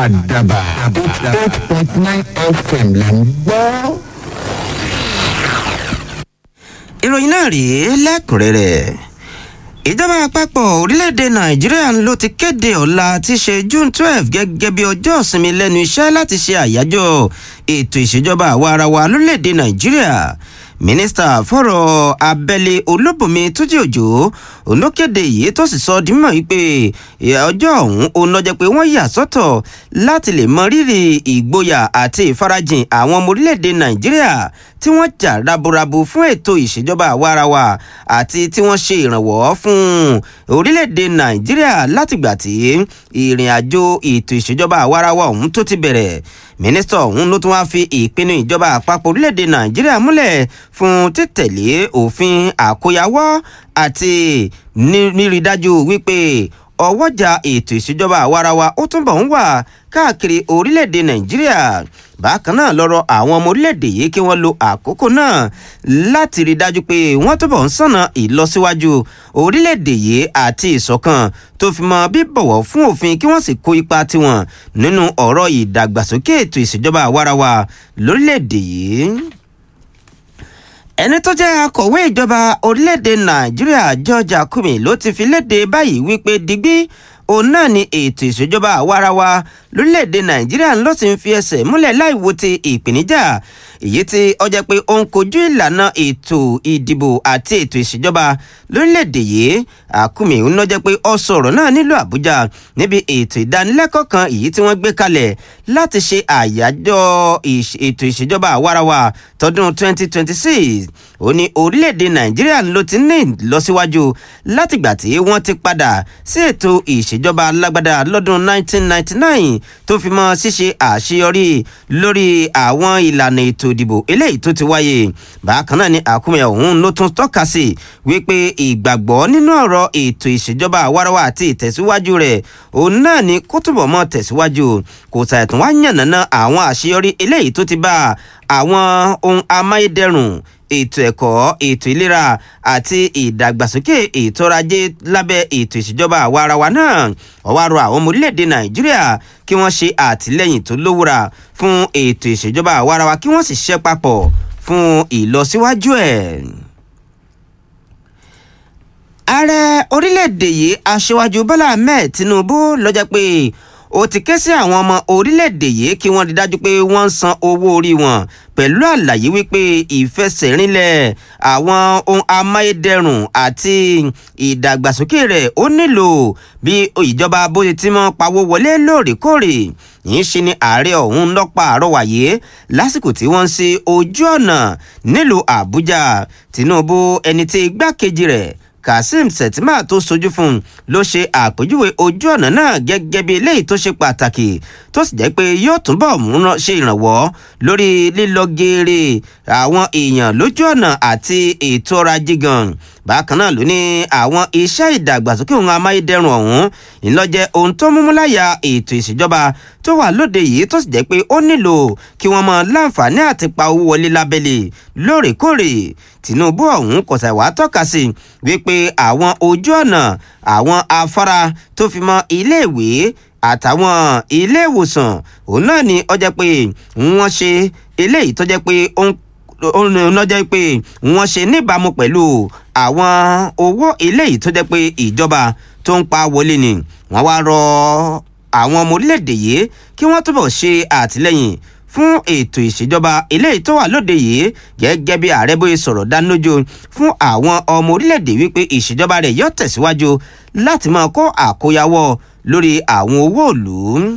àdàbà eight point nine fm là ń gbọ́. ìròyìn náà rèé lẹ́kùnrẹ́rẹ́ ìjọba àpapọ̀ orílẹ̀-èdè nàìjíríà ló ti kéde ọ̀la tí í ṣe june twelve gẹ́gẹ́ bí ọjọ́ ìsinmi lẹ́nu iṣẹ́ láti ṣe àyájọ́ ètò ìṣèjọba àwa ara wa lórílẹ̀-èdè nàìjíríà mínísítà fọ̀rọ̀ abẹ́lé olóbùnmi túnjí òjò olókèdè yìí tó sì sọ di mímọ̀ wípé ọjọ́ ọ̀hún òun lọ́jọ́ pé wọ́n yà sọ́tọ̀ láti lè mọ rírì ìgboyà àti ìfarajìn àwọn ọmọ orílẹ̀-èdè nàìjíríà tí wọ́n jà raburabu fún ètò ìṣèjọba àwarawa àti tí wọ́n ṣe ìrànwọ́ fún orílẹ̀-èdè nàìjíríà látìgbà tí ìrìn àjò ètò ìṣèjọba àwarawa ọ̀hún tó ti bẹ̀rẹ̀ mínísítà ọ̀hún ló tún wáá fi ìpinnu ìjọba àpapọ̀ orílẹ̀-èdè nàìjíríà múlẹ̀ fún títẹ̀lé òfin àkóyawọ́ àti nírí dájú wípé ọwọ́jà ètò ìṣèjọba àwarawa ó túnbọ̀ ń wà káàkiri orílẹ̀-èdè nàìjíríà bákan náà lọ́rọ̀ àwọn ọmọ orílẹ̀-èdè yìí kí wọ́n lo àkókò náà láti rí dájú pé wọ́n túbọ̀ ń sànà ìlọsíwájú orílẹ̀-èdè yìí àti ìṣọ̀kan tó fi mọ bíbọ̀wọ̀ fún òfin kí wọ́n sì kó ipa tiwọn nínú ọ̀rọ̀ ìdàgbàsókè ètò ìṣèjọba àwarawa lórílẹ̀-èdè yìí ẹni tó jẹ́ akọ̀wé ìjọba orílẹ̀-èdè nàìjíríà george akume ló ti fi léde báyìí wípé digbí òun náà ni ètò ìṣèjọba àwarawa lórílẹ̀‐èdè nàìjíríà ló sì ń fi ẹsẹ̀ múlẹ̀ láì wo ti ìpèníjà èyí tí ó jẹ́ pé ó ń kojú ìlànà ètò ìdìbò àti ètò ìṣèjọba lórílẹ̀‐èdè yìí àkúmi ń lọ jẹ́ pé ó sọ̀rọ̀ náà nílùú àbújá níbi ètò ìdánilẹ́kọ̀ọ́ kan èyí tí wọ́n gbé kalẹ̀ láti ṣe àyájọ́ ètò ìṣèjọba àwarawa tọdún 2026 ó ní orílẹ̀‐èdè nàìjíríà ló ti ní ìlọsíwájú látìgbà tí wọ́n ti padà sí ètò ìṣèjọba alágbádá lọ́dún 1999 tó fi mọ́ ṣíṣe àṣeyọrí lórí àwọn ìlànà ètò ìdìbò eléyìí tó ti wáyé bákan náà ni àkúmẹ̀ ọ̀hún ló tún tọ́ka sí wípé ìgbàgbọ́ nínú ọ̀rọ̀ ètò ìṣèjọba àwarawa àti ìtẹ̀síwájú rẹ̀ òun náà ni kó túbọ̀ mọ́ tẹ̀síwájú kò ṣàìtàn wá yànnàná àwọn àṣeyọrí eléyìí tó ti bá àwọn ohun amáyédẹrùn ètò ẹ̀kọ́ ètò ìlera àti ìdàgbàsókè ètò ọrọ̀ ajé lábẹ́ ètò ìṣèjọba àwa ara wa náà wọ́n wá rọ àwọn ọmọ orílẹ̀-èdè nàìjíríà kí wọ́n ṣe àtìlẹ́yìn tó lówúra fún ètò ìṣèjọba àwa ara wa kí wọ́n sì ṣiṣẹ́ papọ̀ fún ìlọsíwájú ẹ̀. ààrẹ orílẹ̀-èdè yìí aṣíwájú bọ́lá ahmed tinubu lọ́jọ́ pé ó ti ké sí àwọn ọmọ orílẹ̀-èdè yìí kí wọ́n rí dájú pé wọ́n ń san owó orí wọn pẹ̀lú àlàyé wípé ìfẹsẹ̀rinlẹ̀ àwọn ohun amáyédẹrùn àti ìdàgbàsókè rẹ̀ ó nílò bí ìjọba bó ti mọ́ pawó wọlé lóòrèkóòrè yìí ṣe ni ààrẹ ọ̀hún lọ́pàá àrọwàyé lásìkò tí wọ́n ń ṣe ojú ọ̀nà nílùú àbújá tinubu ẹni tí igbákejì rẹ̀ kazeem sẹ̀tìmá tó sojú fún un ló ṣe àpèjúwe ojú ọ̀nà náà gẹ́gẹ́ bí eléyìí tó ṣe pàtàkì tó sì jẹ́ pé yóò túnbọ̀ múná ṣe ìrànwọ́ lórí lílọ geere àwọn èèyàn lójú ọ̀nà àti ètò ọrọ̀ ajé gan bákan náà ló ní àwọn iṣẹ́ ìdàgbàsókè ohun amáyédẹrùn ọ̀hún ìlọ́jẹ́ ohun tó múmú láyà ètò ìṣèjọba tó wà lóde yìí tó sì jẹ́ pé ó nílò kí wọ́n mọ láǹfààní àti pa owó wọlé lábẹ́lẹ̀ lóòrèkóòrè tinubu ọ̀hún kò sẹ̀ wá tọ́ka sí wípé àwọn ojú ọ̀nà àwọn afárá tó fi mọ iléèwé àtàwọn ilé ìwòsàn òun náà ni ó jẹ́ pé wọ́n ṣe eléyìí tó jẹ́ pé ó ń lọ́jọ́ pé wọ́n ṣe níbàámu pẹ̀lú àwọn owó eléyìí tó jẹ́ pé ìjọba tó ń pa wọlé ni wọ́n wá rọ àwọn ọmọ orílẹ̀-èdè yìí kí wọ́n túbọ̀ ṣe àtìlẹ́yìn fún ètò ìṣèjọba eléyìí tó wà lóde yìí gẹ́gẹ́ bí ààrẹ bóyá sọ̀rọ̀ dánilójú fún àwọn ọmọ orílẹ̀-èdè wípé ìṣèjọba rẹ̀ yóò tẹ̀síwájú láti máa kó àkóyawọ́ lórí àwọn owó ìlú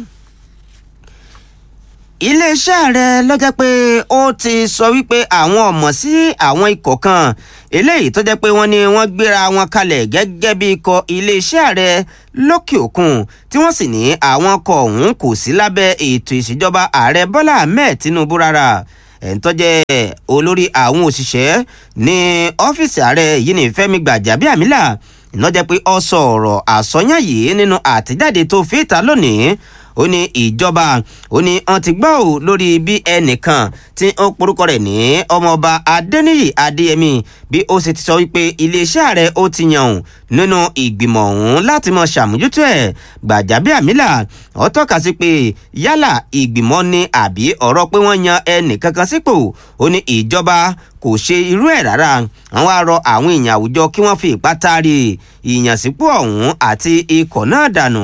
iléeṣẹ́ ààrẹ lọ́jọ́ pé ó ti sọ wípé àwọn ọ̀mọ̀ sí àwọn ikọ̀ kan eléyìí tó jẹ́ pé wọ́n ní wọ́n gbéra wọn kalẹ̀ gẹ́gẹ́ bí ikọ̀ iléeṣẹ́ ààrẹ lókè òkun tí wọ́n sì ní àwọn ọkọ̀ ọ̀hún kò sí lábẹ́ ètò ìṣèjọba ààrẹ bọ́lá ahmed tinubu rárá ẹ̀ńtọ́jẹ́ olórí àwọn òṣìṣẹ́ ní ọ́fíìsì ààrẹ yìí ní fẹ́mi gbàjábíàmílà ìnájẹ́ pé ọ sọ ọ̀rọ̀ àsọyàn yìí nínú àtẹ̀jáde tó fi ìta lónìí ó ní ìjọba ó ní wọ́n ti gbọ́ ò lórí bí ẹnìkan tí ó porúkọ rẹ̀ ní ọmọọba adẹniyì adéyẹmí bí ó sì ti sọ wípé iléeṣẹ́ ààrẹ ó ti yàn òun nínú ìgbìmọ̀ ọ̀hún láti mọ ṣàmójútó ẹ̀ gbàjábíàmílà ó tọ́ka sí pé yálà ìgbìmọ̀ ni àbí ọ̀rọ̀ pé wọ́n yan ẹnìkankan sípò ó ní ìjọba kò ṣe irú ẹ̀ rárá àwọn á rọ àwọn èèyàn àwùjọ kí wọ́n fi ipá taari ìyànsípò ọ̀hún àti ikọ̀ náà dànù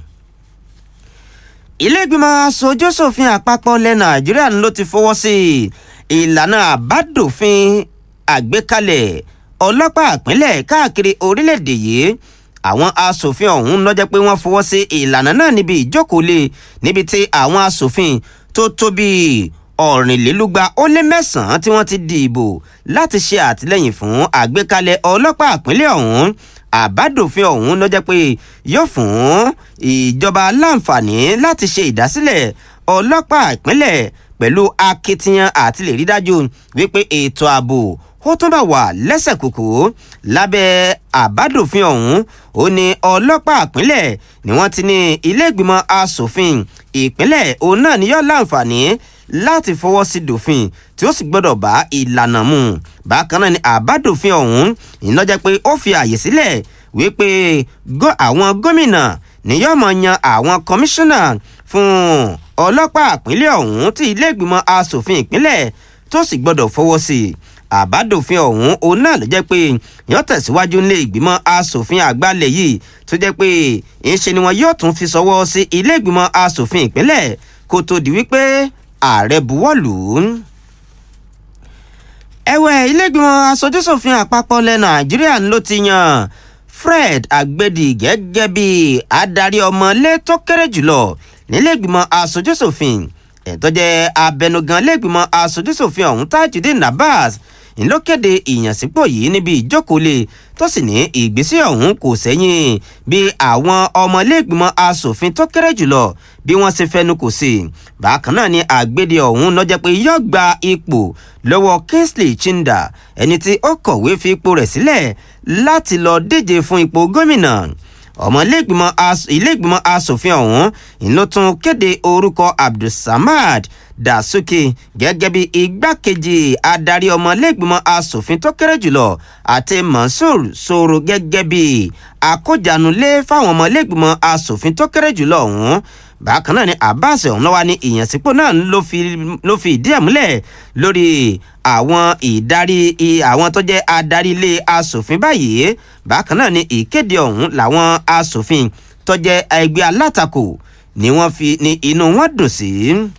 iléègbìmọ̀ aṣojúṣòfin àpapọ̀ ilẹ̀ nàìjíríà ló ti fọwọ́ sí ìlànà àbádòfin àgbékalẹ̀ ọlọ́pàá ìpínlẹ̀ káàkiri orílẹ̀-èdè yìí àwọn asòfin ọ̀hún ló jẹ́ pé wọ́n fọwọ́ sí ìlànà náà níbi ìjókòólé níbi tí àwọn asòfin tó tó bíi ọ̀rìnlélúgba ó lé mẹ́sàn-án tí wọ́n ti dìbò láti ṣe àtìlẹ́yìn fún àgbékalẹ̀ ọlọ́pàá ìpínlẹ̀ ọ̀hún àbádòfin ọ̀hún ló jẹ́ pé yóò fún ìjọba láǹfààní láti ṣe ìdásílẹ̀ ọlọ́pàá ìpínlẹ̀ pẹ̀lú akitiyan àti lè rí dájú wípé ètò ààbò ó tún bá wà lẹ́sẹ̀ kòkó lábẹ́ àbádòfin ọ̀hún ó ní ọlọ́pàá ìpínlẹ̀ ni wọ́n ti ní ilé ìgbìmọ̀ asòfin ìpínlẹ̀ òun náà ni yóò láǹfààní láti fọwọ́ sí dòfin tí ó sì gbọ́dọ̀ bá ìlànà mu bákan náà ni àbádòfin ọ̀hún ìnájẹ́ pé ó fi àyè sílẹ̀ wípé àwọn gómìnà ni yóò mọ̀ yan àwọn kọmíṣánná fún ọlọ́pàá ìpínlẹ̀ ọ̀hún tí ilé ìgbìmọ̀ asòfin ìpínlẹ̀ tó sì gbọ́dọ̀ fọwọ́ sí i àbádòfin ọ̀hún òun náà ló jẹ́ pé yóò tẹ̀síwájú nílé ìgbìmọ̀ asòfin àgbàlẹ̀ yìí tó jẹ́ pé ìṣe ni wọn yóò tún fi sọwọ́ sí ilé ìgbìmọ̀ asòfin ìpínlẹ̀ kó tó di wípé ààrẹ buwọ́lù ú. ẹ̀wẹ̀ ilé ìgbìmọ̀ asojúṣòfin àpapọ̀ ilẹ̀ nàìjíríà ló ti yan fred agbedi gẹ́gẹ́ bí adarí ọmọlé tó kéré jùlọ nílé ìgbìmọ̀ asojúṣòfin ẹ̀tọ́ jẹ́ abẹnugan lẹ́gbìmọ̀ asojúṣòfin ọ̀hún tajudeen nabas ló kéde ìyànsípò yìí níbi ìjókòólé tó sì ní ìgbésẹ̀ ọ̀hún kò sẹ́yìn bí àwọn ọmọlẹ́gbìmọ̀ asòfin tó kéré jùlọ bí wọ́n ṣe fẹnu kò sí bákan náà ni àgbéde ọ̀hún lọ́jọ́ pé yóò gba ipò lọ́wọ́ kingsley chinda ẹni tí ó kọ̀wé fi ipò rẹ̀ sílẹ̀ láti lọ díje fún ipò gómìnà ọmọ iléègbìmọ̀ asòfin ọ̀hún ló tún kéde orúkọ abdulsamad dasuki gẹ́gẹ́ bí igbákejì adarí ọmọ iléègbìmọ̀ asòfin tó kéré jùlọ àti mansour soro gẹ́gẹ́ bí akójanulé fáwọn ọmọ iléègbìmọ̀ asòfin tó kéré jùlọ ọ̀hún bákan náà ni abbas ọ̀hún lọ́wọ́ ní ìyànsípò náà ló fi ìdí ẹ̀ múlẹ̀ lórí àwọn ìdarí àwọn tó jẹ́ adarí ilé asòfin báyìí bákan náà ni ìkéde ọ̀hún làwọn asòfin tó jẹ́ ẹgbẹ́ alátakò ni wọ́n fi ní inú wọn dùn sí.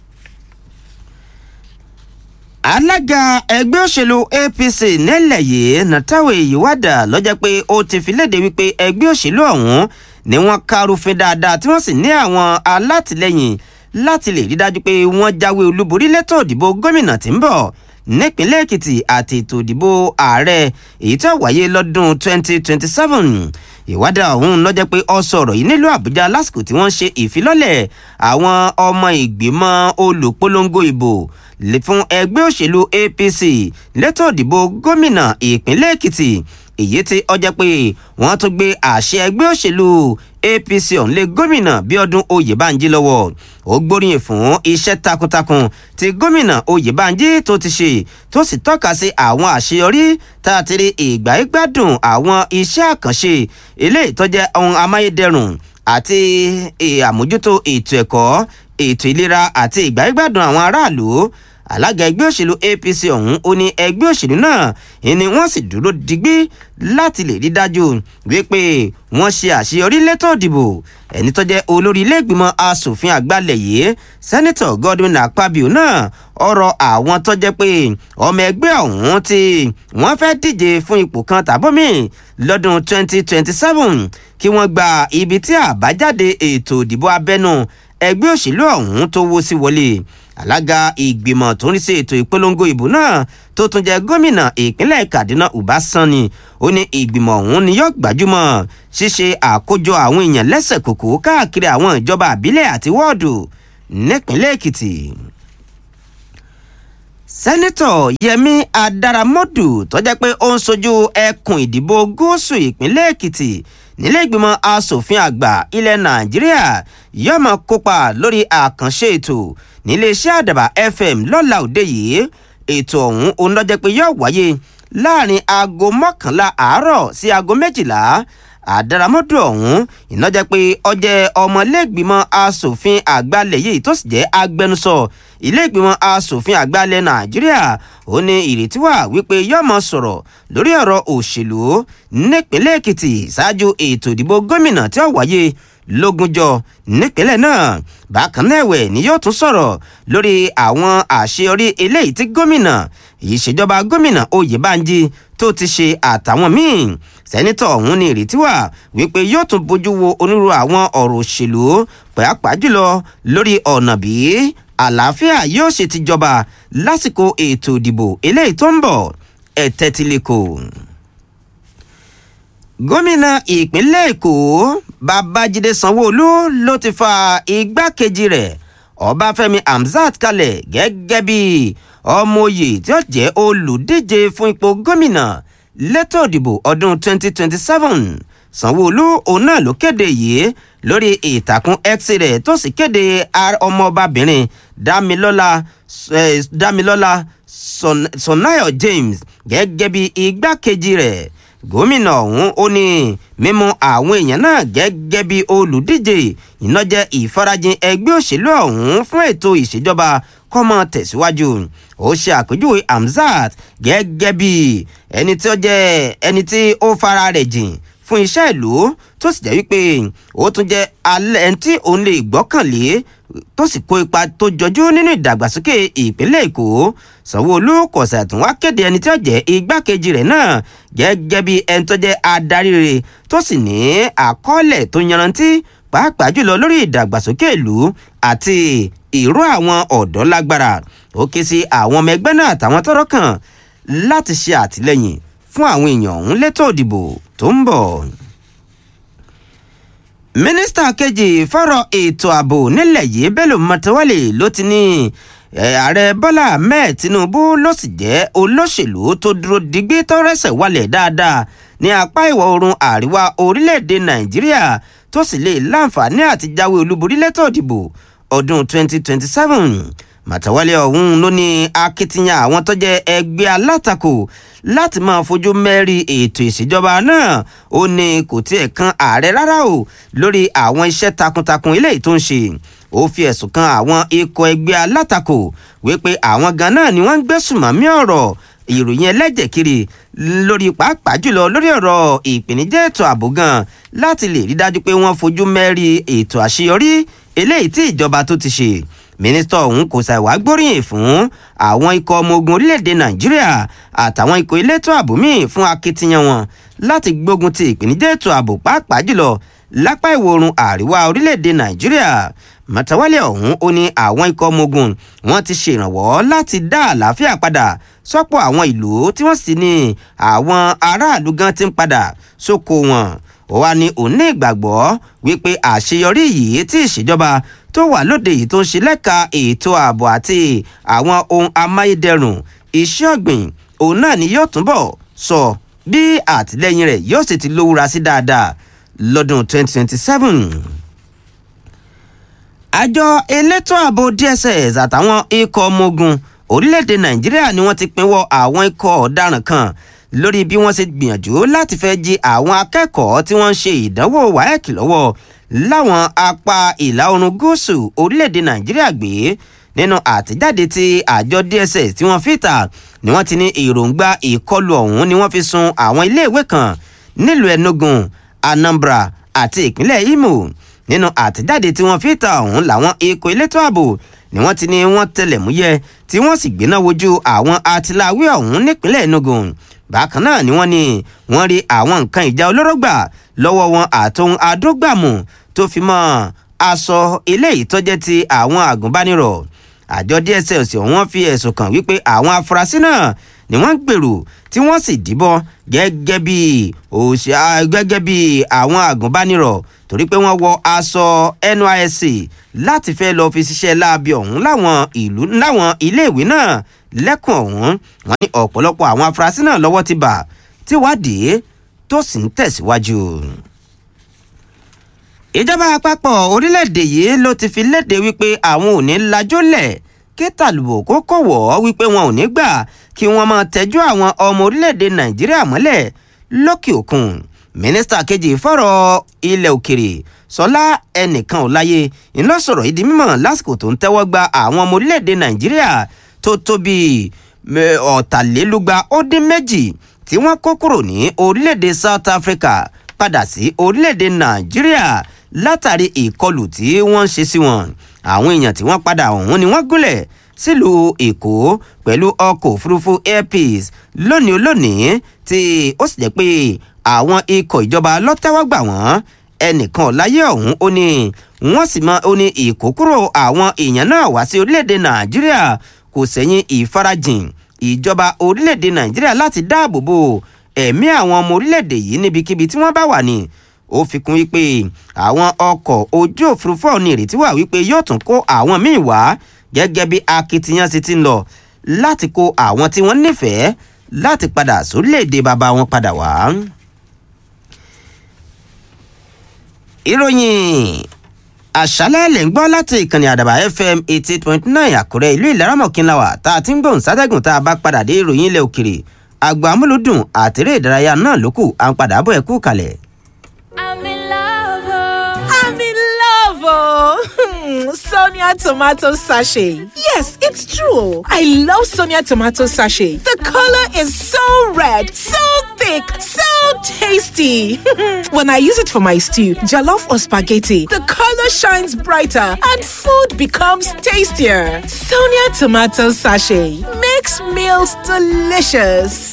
alága ẹgbẹ́ òṣèlú apc nílẹ̀ yìí nàtàwé ìwádà lọ́jọ́ pé ó ti fi léde wípé ẹgbẹ́ òṣèlú ọ̀hún ni wọ́n kárùfin dáadáa tí wọ́n sì ní àwọn alátìlẹyìn láti lè rí dájú pé wọ́n jáwé olúborí lẹ́tọ̀ òdìbò gómìnà tí ń bọ̀ nípínlẹ̀ èkìtì àti ètò ìdìbò ààrẹ èyí tó wáyé lọ́dún 2027 ìwádà ọ̀hún lọ́jọ́ pé ọ sọ̀rọ̀ yìí nílùú àbújá lásìkò tí wọ́n ṣe ìfilọ́lẹ̀ àwọn ọmọ ìgbìmọ̀ olùpolongo ìbò fún ẹgbẹ́ òṣèlú apc lẹ́tọ̀ ìdìbò gómìnà ìpínlẹ̀ èkìtì èyí tí ọjọ́ pé wọ́n tún gbé àṣẹ ẹgbẹ́ òṣèlú apc ọ̀hún lé gómìnà bíọ́dún oyèbánjí lọ́wọ́ ó gbóríyìn fún iṣẹ́ takuntakun tí gómìnà oyèbánjí tó ti ṣe tó sì tọ́ka sí àwọn àṣeyọrí tá a ti rí ìgbà ìgbádùn àwọn iṣẹ́ àkànṣe eléyìí tó jẹ́ ohun amáyédẹrùn àti àmójútó ètò ẹ̀kọ́ ètò ìlera àti ìgbà ìgbádùn àwọn aráàlú alága ẹgbẹ́ òṣèlú apc ọ̀hún ó ní ẹgbẹ́ òṣèlú náà ni wọ́n sì dúró digbí láti lè rí dájú wípé wọ́n ṣe àṣeyọrí létò ìdìbò ẹni tó jẹ́ olórí iléègbìmọ̀ asòfin àgbàlẹ̀ yìí sẹ́nitọ̀ godwin akpabio náà ọ̀rọ̀ àwọn tó jẹ́ pé ọmọ ẹgbẹ́ ọ̀hún tí wọ́n fẹ́ díje fún ipò kan tàbómi lọ́dún 2027 kí wọ́n gba ibi tí àbájáde ètò ìdìbò abẹ́nú ẹgbẹ́ òṣèlú ọ̀hún tó wó sí wọlé alága ìgbìmọ̀ tó ń rí sí ètò ìpolongo ìbò náà tó tún jẹ́ gómìnà ìpínlẹ̀ kaduna uba sani ó ní ìgbìmọ̀ ọ̀hún ni yóò gbajúmọ̀ ṣíṣe àkójọ àwọn èèyàn lẹ́sẹ̀ kòkó káàkiri àwọn ìjọba àbílẹ̀ àti wọ́ọ̀dù nípínlẹ̀ èkìtì sẹ́nitọ̀ yẹmi adaramodu tó jẹ́ pé ó ń sojú ẹkùn ìdìbò gúúsù ìpínlẹ̀ èkìtì nílé ìgbìmọ̀ asòfin àgbà ilẹ̀ nàìjíríà yóò máa kópa lórí àkànṣe ètò níléeṣẹ́ àdàbà fm lọ́la òde yìí ètò ọ̀hún òun ló jẹ́ pé yóò wáyé láàrin aago mọ́kànlá àárọ̀ sí aago méjìlá àdáramọ́dù ọ̀hún iná jẹ́ pé ọjẹ́ ọmọlẹ́gbìmọ̀ asòfin àgbàlẹ̀ yìí tó sì jẹ́ agbẹnusọ ilé-ìgbìmọ̀ asòfin àgbàlẹ̀ nàìjíríà ó ní ìrètí wà wípé yóò mọ sọ̀rọ̀ lórí ọ̀rọ̀ òṣèlú nípínlẹ̀ èkìtì ṣáájú ètò ìdìbò gómìnà tí ó wáyé lógúnjọ nípínlẹ̀ náà bákan náà ẹ̀wẹ̀ ni yóò tún sọ̀rọ̀ lórí àwọn àṣeyọrí eléyìí tí gómìnà ìṣèjọba gómìnà oyèbánjí tó ti ṣe àtàwọn míì sẹ́nitọ̀ ọ̀hún ní ìrètí wà wípé yóò tún bójú wo onírúurú àwọn ọ̀rọ̀ òṣèlú pàápàá jùlọ lórí ọ̀nà bí àlàáfíà yóò ṣe ti jọba lásìkò ètò ìdìbò eléyìí tó ń bọ̀ ẹ̀tẹ́tìlẹ́kọ̀ọ́ gómìnà ìpínlẹ̀ èkó babájídé sanwóolu ló ti fa igbákejì rẹ̀ ọbáfẹ́mi hamzat kalẹ̀ gẹ́gẹ́ bí ọmọoyè tí ó jẹ́ olùdíje fún ipò gómìnà lẹ́tọ̀ ìdìbò ọdún 2027 sanwóolu òun náà ló kéde yìí lórí ìtàkùn x rẹ̀ tó sì kéde ọmọọbabìnrin damilọ́lá damilọ́lá sonayo james gẹ́gẹ́ bí igbákejì rẹ̀ gómìnà ọ̀hún ó ní mímú àwọn èèyàn náà gẹ́gẹ́ bí olùdíje ìnájẹ́ ìfarajìn ẹgbẹ́ òṣèlú ọ̀hún fún ètò ìṣèjọba kọ́mọ tẹ̀síwájú ó ṣe àpèjúwe hamzat gẹ́gẹ́ bí ẹni tí ó jẹ́ ẹni tí ó fara rẹ̀ jìn fún iṣẹ́ ìlú tó sì jẹ́ wípé ó tún jẹ́ alẹ́ ẹni tí òun lè gbọ́kànlé tó sì kó ipa tó jọjú nínú ìdàgbàsókè ìpínlẹ̀ èkó sanwó-olu kò ṣàtún wá kéde ẹni tí ó jẹ́ igbákejì rẹ̀ náà gẹ́gẹ́ bí ẹni tó jẹ́ adarí rẹ̀ tó sì ní àkọọ́lẹ̀ tó yanrantí pàápàá jùlọ lórí ìdàgbàsókè ìlú àti ìró àwọn ọ̀dọ́ lágbára ó ké sí àwọn ọmọ ẹgbẹ́ náà àtàwọn tọ́rọ̀ kàn láti ṣe àtìlẹ́yìn fún àwọn èèyàn ọ̀hún létò ìdìbò tó ń bọ̀ mínísítà kejì fọ́rọ̀ ètò ààbò nílẹ̀ yìí bello matawalle ló ti ní ààrẹ bọ́lá ahmed tinubu ló sì jẹ́ olóṣèlú tó dúró digbí tó rẹ́sẹ̀ wálẹ̀ dáadáa ní apá ìwọ̀ oòrùn àríwá orílẹ̀-èdè nàìjíríà tó sì lè láǹfààní àti jáwé olúborí lẹ́tọ̀ ìdìbò ọdún 2027 màtàwálé ọ̀hún ló ní akitiyan àwọn tó jẹ́ ẹgbẹ́ alátakò láti máa fojú mẹ́rí ètò ìṣèjọba náà ó ní kò tiẹ̀ kan ààrẹ rárá o lórí àwọn iṣẹ́ takuntakun eléyìí tó ń ṣe ó fi ẹ̀sùn kan àwọn ikọ̀ ẹgbẹ́ alátakò wípé àwọn gan náà ni wọ́n ń gbẹ́sùmọ̀mí ọ̀rọ̀ ìròyìn ẹlẹ́jẹ̀ kiri lórí pàápàá jùlọ lórí ọ̀rọ̀ ìpèníjà ètò ààbò gan láti lè rí dájú pé wọ́n fojú mẹ́rí ètò àṣeyọrí eléyìí tí ìjọba tó ti ṣe mínísítà ọ̀hún kò ṣàìwá gbóríyìn fún àwọn ikọ̀ ọmọ ogun orílẹ̀-èdè nàìjíríà àtàwọn ikọ̀ elétò ààbò míì fún akitiyan wọn láti gbógun ti ìpèníjà ètò ààbò pàápàá jùlọ lápá ìwọ̀ oòrùn àríwá orílẹ̀-èdè nàìjíríà màtàwálẹ̀ ọ̀hún ó ní àwọn ikọ̀ ọmọ ogun wọn ti ṣèrànwọ́ láti dá àlàáfíà padà sọ́pọ̀ àwọn ìlú tí wọ́n sì ní àwọn aráàlú gan ti ń padà sóko wọn ó wá ní òun ní ìgbàgbọ́ wípé àṣeyọrí yìí tí ìṣèjọba tó wà lóde yìí tó ń ṣe lẹ́ka ètò ààbò àti àwọn ohun amáyédẹrùn iṣẹ́ ọ̀gbìn òun náà ni yóò túbọ̀ sọ bí àtìlẹ́yìn rẹ̀ yóò sì ti lówúra sí dáadáa lọ́dún 2027 àjọ elétò ààbò dss àtàwọn ikọ̀ ọmọ ogun orílẹ̀-èdè nàìjíríà ni wọ́n ti pinwọ́ àwọn ikọ̀ ọ̀daràn kan lórí bí wọ́n ṣe gbìyànjú láti fẹ́ jí àwọn akẹ́kọ̀ọ́ tí wọ́n ń ṣe ìdánwò waec lọ́wọ́ láwọn apá ìlà oòrùn gúúsù orílẹ̀-èdè nàìjíríà gbé nínú àtẹ̀jáde tí àjọ dss tí wọ́n fi ta ni wọ́n ti ní èròǹgbà ìkọlù ọ̀hún ni wọ́n fi sun àwọn iléèwé kan nílùú enugu anambra àti ìpínlẹ̀ imo nínú àtẹ̀jáde tí wọ́n fi ta ọ̀hún làwọn ikọ̀ elétò ààbò ni wọ́n ti ní wọ́n tẹlẹ̀múyẹ́ tí wọ́n sì gbéná wojú àwọn atiláwí ọ̀hún nípínlẹ̀ enugu bákan náà ni wọ́n ní wọ́n rí àwọn nǹkan ìjà olóró gbà lọ́wọ́ wọn àtòhun adógbàmù tó fi mọ́ aṣọ eléyìí tó jẹ́ ti àwọn àgùnbánirọ̀ àjọ dss wọ́n fi ẹ̀sùn kàn wípé àwọn afurasí náà ni wọ́n ń gbèrò tí wọ́n sì díbọ́n gẹ́gẹ́ bí òṣà gẹ́gẹ́ bí àwọn àgùnbánirọ̀ torí pé wọ́n wọ aṣọ nysc láti fẹ́ lọ́ọ́ fi ṣiṣẹ́ láabi ọ̀hún láwọn ìlú láwọn iléèwé náà lẹ́kùn ọ̀hún wọ́n ní ọ̀pọ̀lọpọ̀ àwọn afurasí náà lọ́wọ́ ti bà tíwádìí tó sì ń tẹ̀síwájú. ìjọba àpapọ̀ orílẹ̀-èdè yìí ló ti fi léde wípé àwọn ò ní lajólẹ̀ kí tàlùbò kó kọ̀wọ́ wípé wọn ò ní gbà kí wọ́n máa tẹ́jú àwọn ọmọ orílẹ̀-èdè nàìjíríà mọ́lẹ̀ lókè òkun mínísítà kejì fọ̀rọ̀ ilẹ̀ òkèrè sọlá ẹnìkan ò láyé iná sọ̀rọ̀ ìdí mímọ̀ lásìkò tó ń tẹ́wọ́ gba àwọn ọmọ orílẹ̀-èdè nàìjíríà tó tó bíi ọ̀tàlélúgba ó dín méjì tí wọ́n kó kúrò ní orílẹ̀-èdè south africa padà sí orílẹ̀-èdè nàìjíríà látàrí ìkọlù tí wọ́n ń ṣe sí wọn àwọn èèyàn tí wọ́n padà ọ̀hún ni wọ́n gúnlẹ̀ sílùú èkó pẹ̀lú ọkọ̀ òfurufú air peace lónìí olónìí tí ó sì jẹ́ pé àwọn ikọ̀ ìjọba lọ́tẹ́wọ́gbà wọ́n ẹnìkan láyé ọ̀hún ó ní wọ́n sì mọ ó ní ìkókúrò àwọn èèyàn náà wá sí orílẹ̀-èdè nàìjíríà kò sẹ́yìn ìfarajìn ìjọba orílẹ̀-èdè nàìjíríà láti dáàbò bo ẹ̀mí àwọn ọmọ orílẹ̀-èdè yìí níbikíbi tí wọ́n bá wà ní ó fi kún wípé àwọn ọkọ̀ ojú òfurufú ọ̀hún ìrètí wà wípé yóò tún kó àwọn míì wá gẹ́gẹ́ bí akitiyan sì ti ń lọ láti kó àwọn tí wọ́n nífẹ̀ẹ́ láti padà sórílẹ̀-èdè bàbá wọn padà wá. ìròyìn àṣálẹ́ lè ń gbọ́ láti ìkànnì àdàbà fm eighty eight point nine àkúrẹ́ ìlú ìlaramọ̀kínláwà tá a ti ń gbóhùn sátẹ́gùn tá a bá padà dé ìròyìn ilẹ̀ òkèrè àgbà amúlùdùn àtẹ̀rẹ́ ìdárayá náà lókù à ń padà bọ̀ ẹ̀ kú kalẹ̀. I'm in love. Oh. I'm in love. Oh. Sonia tomato sachet. Yes, it's true. I love Sonia tomato sachet. The color is so red, so thick, so tasty. when I use it for my stew, jollof or spaghetti, the color shines brighter and food becomes tastier. Sonia tomato sachet makes meals delicious.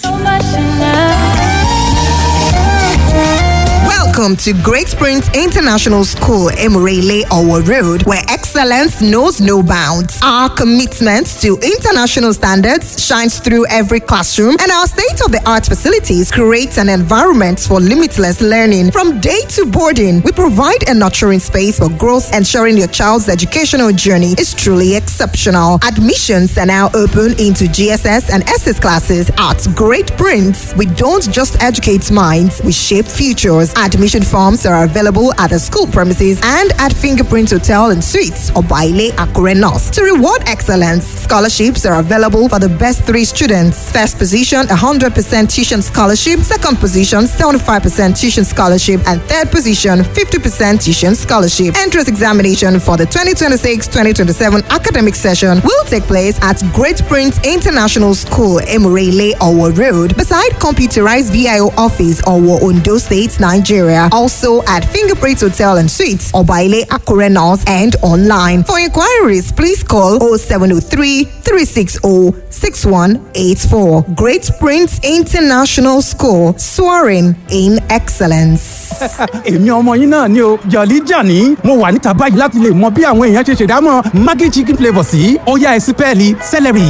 Welcome to Great Springs International School, Emirele Owo Road, where excellence knows no bounds. Our commitment to international standards shines through every classroom, and our state of the art facilities create an environment for limitless learning. From day to boarding, we provide a nurturing space for growth, ensuring your child's educational journey is truly exceptional. Admissions are now open into GSS and SS classes at Great Prince. We don't just educate minds, we shape futures. Admission forms are available at the school premises and at Fingerprint Hotel and Suites or Baile Akure North. To reward excellence, scholarships are available for the best three students. First position, 100% tuition scholarship. Second position, 75% tuition scholarship. And third position, 50% tuition scholarship. Entrance examination for the 2026-2027 academic session will take place at Great Prince International School, Emirele, Owo Road, beside computerized VIO office, Owo, Ondo State, Nigeria. Also at Fingerprint Hotel and Suites, Obaile Akure North, and online. For inquiries, please call 0703 360 6184. Great Prince International School, soaring in excellence. èmi ọmọ yín náà ni o jọ̀lí jàní mo wà níta báyìí láti lè mọ bí àwọn èèyàn ṣe ṣèdámọ̀ maggi chicken flavour sí ọ̀yá ẹ̀sìn pẹ́ẹ́lí celery.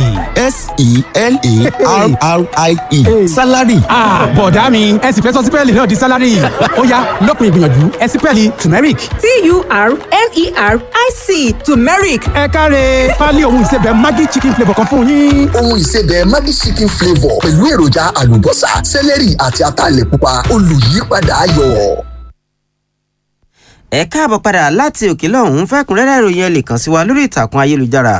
s-e-l-a-r-r-i-e salary. bọ̀dá mi ẹ sì fẹ́ sọ sípẹ́ẹ̀lì náà di sálárì ọ̀yá lọ́kùnrin ìgbìyànjú ẹ̀sìn pẹ́ẹ́lì turmeric. t-u-r-m-e-r-i-c turmeric ẹ káre pálí ohun ìsebẹ̀ maggi chicken flavour kan fún yín. ohun ìsebẹ̀ Maggi chicken flavour pẹ̀lú èròjà àlùbọ́sà sẹ́lẹ̀rì àti ataalẹ̀ pupa olùyípadà ayọ̀. ẹ káàbọ̀ padà láti òkè lọ́hún fẹ́kúnrẹ́rẹ́ ìròyìn ẹ lè kàn sí wa lórí ìtàkùn ayélujára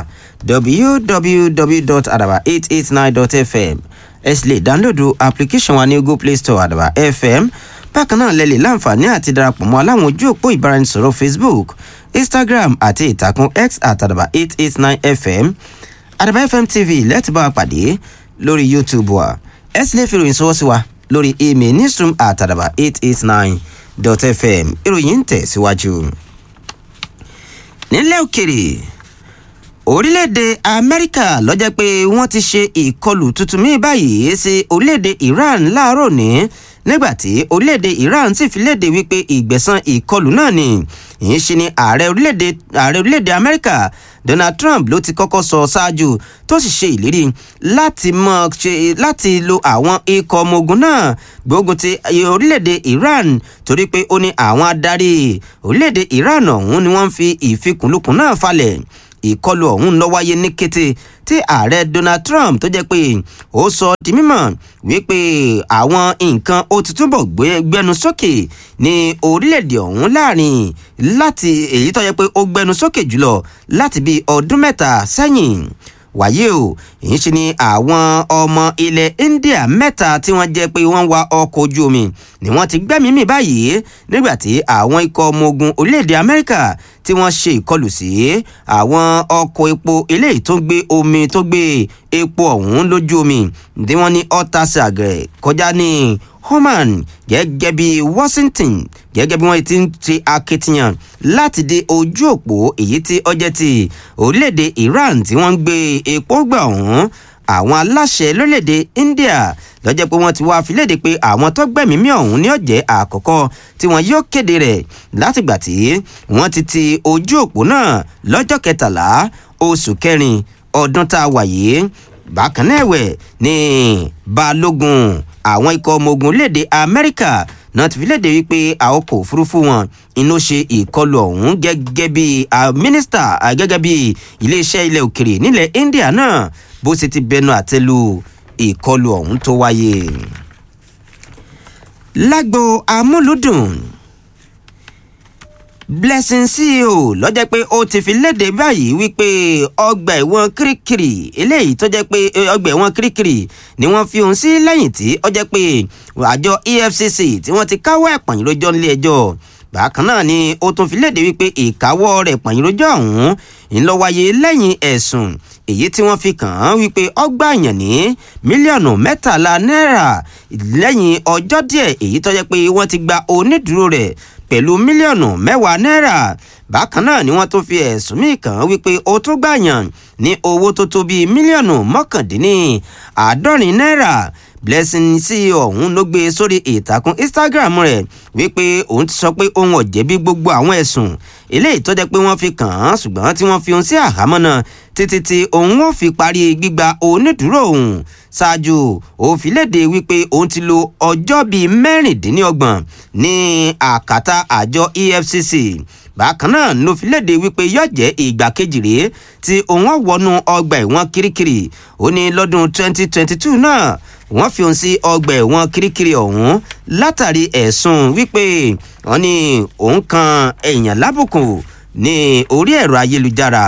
www.adaba889.fm ẹ sì lè dáńlódù application wa ní google play store àdàbà fm bákan náà lẹ lè láǹfààní àti darapọ̀ mọ́ aláwọn ojú òpó ìbáraẹnisọ̀rọ̀ facebook instagram àti ìtàkùn x àtàdàbà 889fm àdàbà fm tv lẹ́tì bá wa pàdé lórí youtube wa ẹ sì lè fi ìròyìn sọwọ́ sí wa lórí email newsroom àtàdàbà 889 dot fm ìròyìn ń tẹ̀síwájú. nílẹ̀ òkèrè orílẹ̀-èdè amẹ́ríkà lọ́jọ́ pé wọ́n ti ṣe ìkọlù tuntun míì báyìí sí orílẹ̀-èdè iran láàárọ̀ ní nígbàtí orílẹ̀-èdè iran sì fi léde wípé ìgbẹ̀san ìkọlù náà ni ìyẹn ṣe ni ààrẹ orílẹ̀-èdè ààrẹ orílẹ̀-èdè amẹ́ríkà donald trump ló ti kọ́kọ́ sọ ṣáájú tó sì ṣe ìlérí láti mọ̀ ṣe láti lo àwọn ikọ̀ ọmọ ogun náà gbógun ti orílẹ̀-èdè iran torí pé ó ní àwọn adarí orílẹ̀-èdè iran ọ̀hún ni wọ́n ń fi ìfikùnlukùn náà falẹ̀ ìkọlù ọ̀hún ló wáyé ní kété tí ààrẹ donald trump tó jẹ́ pé ó sọ di mímọ̀ wípé àwọn nǹkan ó ti túbọ̀ gbẹnu sókè ní orílẹ̀-èdè ọ̀hún láàrin láti èyí tó jẹ́ pé ó gbẹnu sókè jùlọ láti bí ọdún mẹ́ta sẹ́yìn wàyí o èyí ṣe ni àwọn ọmọ ilẹ̀ india mẹ́ta tí wọ́n jẹ́ pé wọ́n wa ọkọ̀ ojú omi ni wọ́n ti gbẹ́mìí mì báyìí nígbà tí àwọn ikọ̀ ọmọ ogun orílẹ̀-èdè amẹ́ríkà tí wọ́n ṣe ìkọlù sí àwọn ọkọ̀ epo eléyìí tó ń gbé omi tó gbé epo ọ̀hún lójú omi tí wọ́n ní ọ̀tàṣàgẹ̀ kọjá ní Oman gẹ́gẹ́ bí Washington gẹ́gẹ́ bí wọ́n ti ń ṣe akitiyan láti dé ojú òpó èyí tí ọjẹ́ ti orílẹ̀-èdè Iran tí wọ́n ń gbé epo gbà ọ̀hún àwọn aláṣẹ lórílẹ̀-èdè India lọ́jọ́ pé wọ́n ti wá filéde pé àwọn tó gbẹ̀mí mì ọ̀hún ní ọ̀jẹ̀ àkọ́kọ́ tí wọ́n yóò kéde rẹ̀ látìgbà tí wọ́n ti ti ojú òpó náà lọ́jọ́ kẹtàlá oṣù kẹrin ọdún tá a wà yìí bákan náà ẹ̀wẹ̀ ní balógun àwọn ikọ̀ ọmọ ogun léde amẹ́ríkà náà ti fi léde wípé àwọn ọkọ̀ òfurufú wọn inú ṣe ìkọlù ọ̀hún gẹ́gẹ́ bí mínísítà gẹ́gẹ́ bí iléeṣẹ́ ilẹ̀ òkèrè nílẹ̀ india náà bó ṣe ti bẹnu àtẹ́lu ìkọlù ọ̀hún tó wáyé. lágbo amúlùdùn blessing ceo lọ́jọ́ pé ó ti fi léde báyìí wípé ọgbà ẹ̀wọ̀n kirikiri eléyìí tó jẹ́ pé ọgbà ẹ̀wọ̀n kirikiri ni wọ́n fi òun sí lẹ́yìn tí ó jẹ́ pé àjọ efcc tí wọ́n ti káwọ́ ẹ̀ pọ̀nyìn lójọ́ nílé ẹjọ́ bákan náà ni ó tún fi léde wípé ìkáwọ́ rẹ̀ pọ̀nyìn lójọ́ ọ̀hún ńlọ wáyé lẹ́yìn ẹ̀sùn èyí tí wọ́n fi kàn án wípé ọgbà àyàn ní mílíọ̀nù mẹ́tàlá náírà lẹ́yìn ọjọ́ díẹ̀ èyí tó jẹ́ pé wọ́n ti gba onídùúró rẹ̀ pẹ̀lú mílíọ̀nù mẹ́wàá náírà bákan náà ni wọ́n tún fi ẹ̀sùn míì kàn án wípé ó tó gbàyàn ní owó tó tó bíi mílíọ̀nù mọ́kàndínní àádọ́rin náírà blessing sí ọ̀hún ló gbé sórí ìtàkùn instagram rẹ̀ wípé òun ti sọ pé òun ò jẹ̀bi gbogbo àwọn ẹ̀sùn eléyìí tó jẹ́ pé wọ́n fi kàn án ṣùgbọ́n tí wọ́n fi òun sí àhámọ́ náà títí tí òun ò fi parí gbígba onídùúró òun ṣáájú òfin léde wípé òun ti lo ọjọ́ bíi mẹ́rìndínlọ́gbọ̀n ní àkàtà àjọ efcc bákan náà ló fi léde wípé yóò jẹ́ ìgbà kejì rèé tí òun wọnú ọgbà ẹ̀wọ̀n kirikiri ó ní lọ́dún 2022 náà wọ́n fi òun sí ọgbà ẹ̀wọ̀n kirikiri ọ̀hún látàrí ẹ̀sùn wípé wọ́n ní òun kan èèyàn lábùkù ní orí ẹ̀rọ ayélujára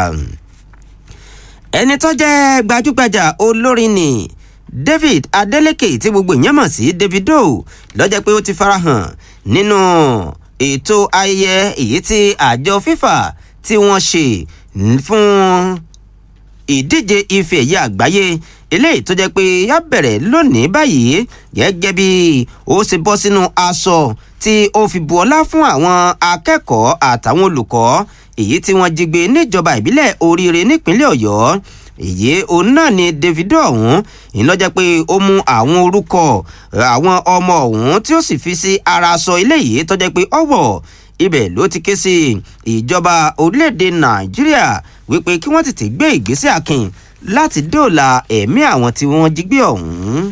ẹni tó jẹ́ gbajúgbajà olórin ni David Adeleke tí gbogbo èèyàn mọ̀ sí Davido lọ́jọ́ pé ó ti farahàn nínú ètò ayẹyẹ èyí tí àjọ FIFA tí wọ́n ṣe fún ìdíje ife ẹ̀yẹ àgbáyé eléyìí tó jẹ́ pé yá bẹ̀rẹ̀ lónìí báyìí gẹ́gẹ́ bí ó ṣe bọ́ sínú aṣọ tí ó fi bu ọlá fún àwọn akẹ́kọ̀ọ́ àtàwọn olùkọ́ èyí tí wọ́n jí gbé níjọba ìbílẹ̀ oríire nípínlẹ̀ ọ̀yọ́ èyí òun náà ni Davido ọ̀hún ìlọ́jẹ́ pé ó mú àwọn orúkọ àwọn ọmọ ọ̀hún tí ó sì fi sí ara aṣọ eléyìí tó jẹ́ pé ọ̀wọ̀ ibẹ̀ ló ti ké sí ìjọba orílẹ̀-èdè nàìjíríà wípé kí wọ́n tètè gbé ìgbésẹ̀ akin láti dóòlà ẹ̀mí àwọn tí wọ́n jí gbé ọ̀hún.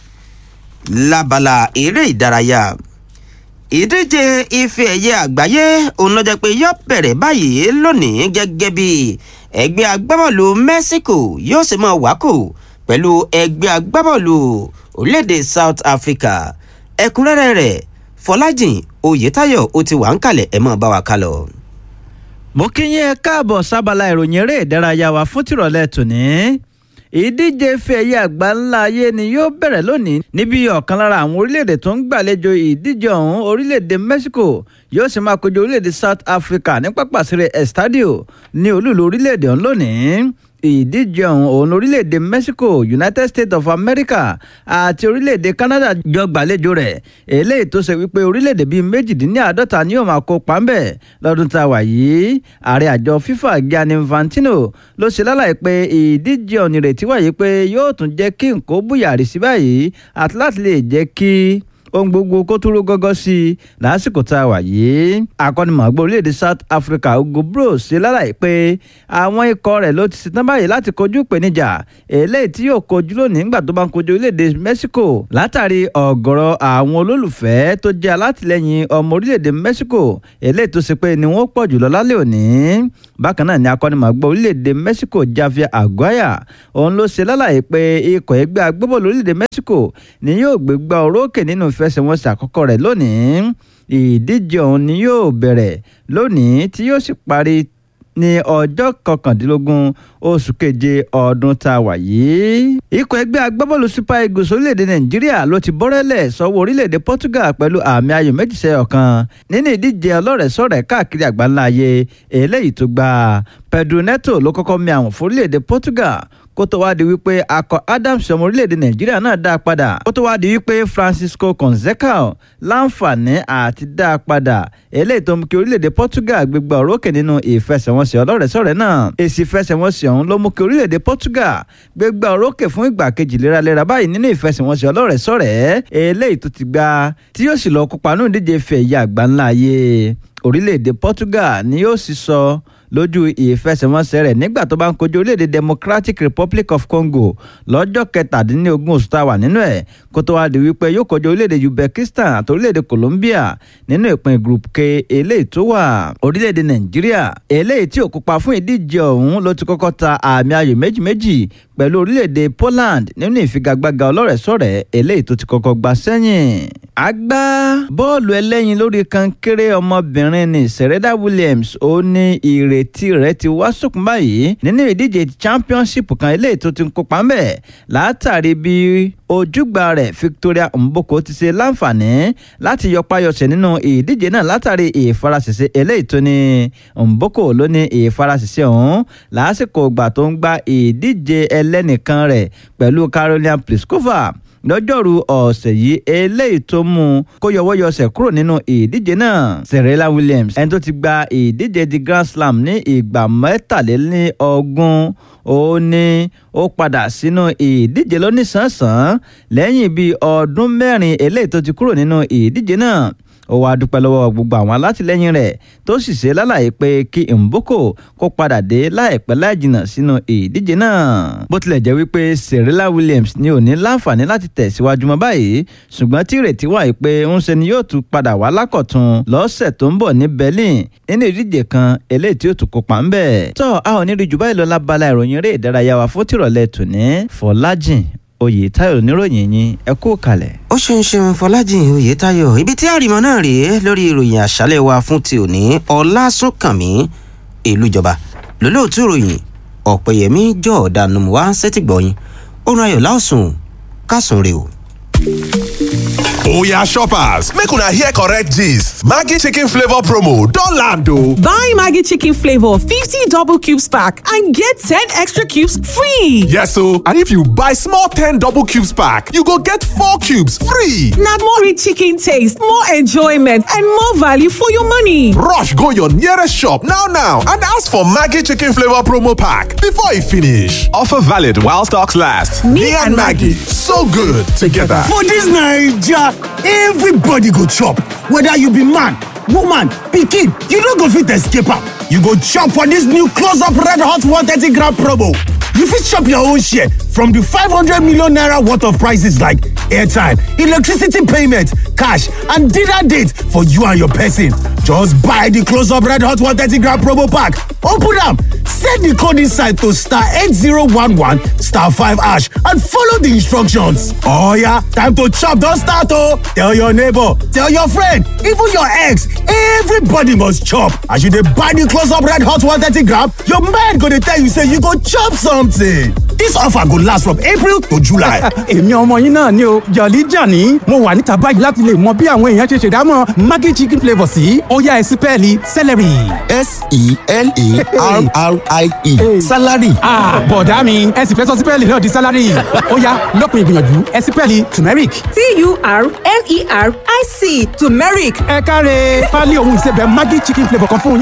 lábala eré ìdárayá ìdíje ife ẹ̀yẹ àgbáyé òun ló jẹ́ pé yóò bẹ̀rẹ̀ báyìí lónìí gẹ́gẹ́ bí ẹgbẹ́ agbábọ́ọ̀lù Mexico yóò ṣe máa wákò pẹ̀lú ẹgbẹ́ agbábọ́ọ̀lù orílẹ̀-èdè South Africa ẹ̀kúnrẹ́rẹ́ rẹ̀ Fọlájìn Oyètáyọ̀ ó ti wà ń kalẹ̀ ẹ̀ mọ́ bá wa kálọ̀. mo kí yín ẹ káàbọ̀ sábàlá ìròyìn eré ìdárayá wa fún tìrọ̀lẹ́ tòní ìdíje ife ẹ̀yẹ àgbà ńlá ayé ni yóò bẹ̀rẹ̀ lónìí níbi ọ̀kan lára àwọn orílẹ̀-èdè tó ń gbàlejò ìdíje ọ̀hún orílẹ̀-èdè Mexico yóò sì máa kojú orílẹ̀-èdè South Africa ní pápá ìṣeré Estadio ní olúùlú orílẹ̀-èdè ọ̀hún lónìí ìdíje ọ̀hún òun orílẹ̀-èdè Mexico United States of America àti orílẹ̀-èdè Canada jọ gbàlejò rẹ̀ eléyìí tó ṣe wípé orílẹ̀-èdè bíi méjìdínláàádọ́ta ni yóò máa kópa ń bẹ̀ lọ́dún tá a wà yìí ààrẹ àjọ FIFA Gianni Infantino ló ṣe lálàyé pé ìdíje ọ̀hún ìrètí wáyé pé yóò tún jẹ́ kí nǹkó búyàrí sí báyìí àti láti lè jẹ́ kí ohun gbogbo kó tó ró gọ́gọ́ sí i lásìkò tá a wà yìí akọ́nimọ̀ọ́gbọ́n orílẹ̀-èdè South Africa Ugo Bros ṣe lálàyé pé àwọn ikọ̀ rẹ̀ ló ti ṣetán báyìí láti kojú ìpèníjà eléyìí tí yóò kojú lónìí nígbà tó bá ń kojú orílẹ̀-èdè Mexico látàrí ọ̀gọ̀rọ̀ àwọn olólùfẹ́ tó jẹ́ alátìlẹ́yìn ọmọ orílẹ̀-èdè Mexico eléyìí tó ṣe pé ni wọ́n pọ̀ jùlọ lálẹ́ òní bákan náà ni akọ́nimọ̀ọ́gbọ́n orílẹ̀-èdè Mexico Javier Aguirre òun ló ṣe lálàyé pé ikọ̀ ẹgbẹ́ agbábọ́ọ̀lù orílẹ̀-èdè Mexico ni yóò gbégbá orókè nínú ìfẹsẹ̀wọnsẹ̀ àkọ́kọ́ rẹ̀ lónìí ìdíje ọ̀hún ni yóò bẹ̀rẹ̀ lónìí tí yóò sì parí ní ọjọ́ kọkàndínlógún oṣù keje ọdún tá a wà yìí. ikọ̀ ẹgbẹ́ agbábọ́ọ̀lù super eagles orílẹ̀-èdè nàìjíríà ló ti bọ́rẹ́lẹ̀ sọ́wọ́ orílẹ̀-èdè portugal pẹ̀lú àmì ayò méjì sẹ́yọ̀ kan nínú ìdíje ọlọ́rẹ̀ẹ́sọ̀rẹ́ káàkiri àgbáńlá ayé eléyìí tó gba pedro neto ló kọ́kọ́ mi àwọn fún orílẹ̀-èdè portugal kó tó wá di wípé akọ adams ọmọ orílẹ̀-èdè nàìjíríà náà dá a padà kó tó wá di wípé francisco conceição láǹfààní àti dá a padà eléyìí tó mú kí orílẹ̀-èdè portugal gbégbá orókè nínú ìfẹsẹ̀wọnsẹ̀ ọlọ́rẹ̀ẹ́sọ̀rẹ́ náà èsì ìfẹsẹ̀wọnsẹ̀ ọ̀hún ló mú kí orílẹ̀-èdè portugal gbégbá orókè fún ìgbà kejì léraléra báyìí nínú ìfẹsẹ̀wọnsẹ̀ ọlọ́rẹ̀ẹ́sọ̀rẹ́ eléyìí tó ti gbá tí yóò sì lọ kópa nínú ìdíje ife ẹ̀yẹ àgbáńlá ayé orílẹ̀-èdè portugal ni yóò sì sọ lójú ìfẹsẹ̀wọnsẹ̀ rẹ̀ nígbà tó bá ń kojú orílẹ̀-èdè democratic republic of congo lọ́jọ́ kẹtàdínlógún oṣù tá a wà nínú ẹ̀ kó tó wá di wípé yóò kojú orílẹ̀-èdè uzbekistan àti orílẹ̀-èdè colombia nínú ìpín group k eléyìí tó wà orílẹ̀-èdè nàìjíríà eléyìí tí ò kópa fún ìdíje ọ̀hún ló ti kọ́kọ́ ta àmì ayò méjì méjì pẹ̀lú orílẹ̀-èdè poland nínú ìfigagbága ọlọ́rẹ̀ẹ́sọ̀rẹ́ eléyìí tó ti kọ́kọ́ gbà sẹ́yìn agbá bọ́ọ̀lù ẹlẹ́yin lórí kankéré ọmọbìnrin ní serena williams ó ní ìrètí rẹ̀ ti wá sókun báyìí nínú ìdíje championship kan eléyìí tó ti ń kópa ńbẹ̀ látàrí bí ojúgbà rẹ̀ victoria mboko ti ṣe láǹfààní láti yọpayọsẹ̀ nínú ìdíje náà látàrí ìfarasẹsẹ eléyìí tó ní mboko ló ní ìfarasẹsẹ ọ̀hún lásìkò ìgbà tó ń gba ìdíje ẹlẹ́nìkan rẹ̀ pẹ̀lú carolina pliskova lọ́jọ́rú ọ̀sẹ̀ yìí eléyìí tó mú un kó yọwọ́yọsẹ̀ kúrò nínú ìdíje náà serena williams ẹni tó ti gba ìdíje di grand slam ní ìgbà mẹ́tàlélọ́gbọ̀n ó ní ó padà sínú ìdíje lóníṣàǹsàn lẹ́yìn bíi ọdún mẹ́rin eléyìí tó ti kúrò nínú ìdíje náà ó wáá dúpẹ́ lọ́wọ́ gbogbo àwọn alátìlẹ́yìn rẹ̀ tó sì ṣe lálàyé pé kí mboko kó padà dé láìpẹ́ láì jìnnà sínú ìdíje náà. bó tilẹ̀ jẹ́ wípé serena williams ní ò ní láǹfààní láti tẹ̀síwájú mọ́ báyìí ṣùgbọ́n tí ìrètí wà yìí pé ń ṣe ni yóò tún padà wá lákọ̀tún lọ́sẹ̀ tó ń bọ̀ ní berlin nínú ìdíje kan eléyìí tí ó tún kópa ń bẹ̀. tọ́ a ò ní rí jù báyìí lọ lábala ìròyìn eré ìdárayá wa fún tìrọ̀lẹ́ tòní fọlájìn oyètáyọ̀ níròyìn yín ẹ kú kalẹ̀. ó ṣeun ṣeun fọlájìn oyètáyọ̀ ibi tí àrìmọ náà rèé lórí ìròyìn àṣálẹ́ wa fún ti òní ọlásùnkànmí ìlújọba lólóòtú ìròyìn ọ̀pẹ̀yẹmí jọ̀ọ́dà nùmùwá sẹ́tìgbọ̀yìn orun ayọ̀ láòsùn kásùn rè o. Oya shoppers, make una hear correct gist. Maggi chicken flavor promo don land o. Buy Maggi chicken flavor 50 double cubes pack and get 10 extra cubes free. Yes o, and if you buy small 10 double cubes pack, you go get 4 cubes free. Na more rich chicken taste, more enjoyment and more value for your money. Rush go your nearest shop now now and ask for Maggi chicken flavor promo pack before e finish. Offer valid while stocks last. Me and Maggi, so good together. For dis Naija, everybody go chop, whether you be man, woman, pikin, you no go fit escape am. You go chop for dis new close up red hot 130 gram promo. You fit chop your own share from di 500 million naira worth of prices like airtime, electricity payment, cash and dinner date for you and your person. Just buy di close up red hot 130 gram promo pack, open am, set di code inside to star 8011 star 5 hash and follow di instructions. Oh yeah, time to chop don start oh! Tell your neighbor, tell your friend, even your ex, everybody must chop. As you dey buy di close up red hot 130 gram, your mind go dey tell you say you go chop something. Dis offer go last from April to July. èmi ọmọ yín náà ni o jọ̀lí jàní mo wà níta báyìí láti lè mọ bí àwọn èèyàn ṣe ṣèdámọ̀ maggi chicken flavour sí ọ̀yá ẹ̀sìn pẹ́ẹ́lí celery. s-e-l-a-r-r-i-e salary. Ah, bọ̀dá mi ẹ sì fẹ́ sọ sípẹ́ẹ̀lì náà di sálárì ọ̀yá lọ́kùnrin ìgbìyànjú ẹ sípẹ́ẹ̀lì turmeric. T-U-R-M-E-R-I-C turmeric. ẹ káre pálí ohun ìsebẹ̀ maggi chicken flavour kan fún yín.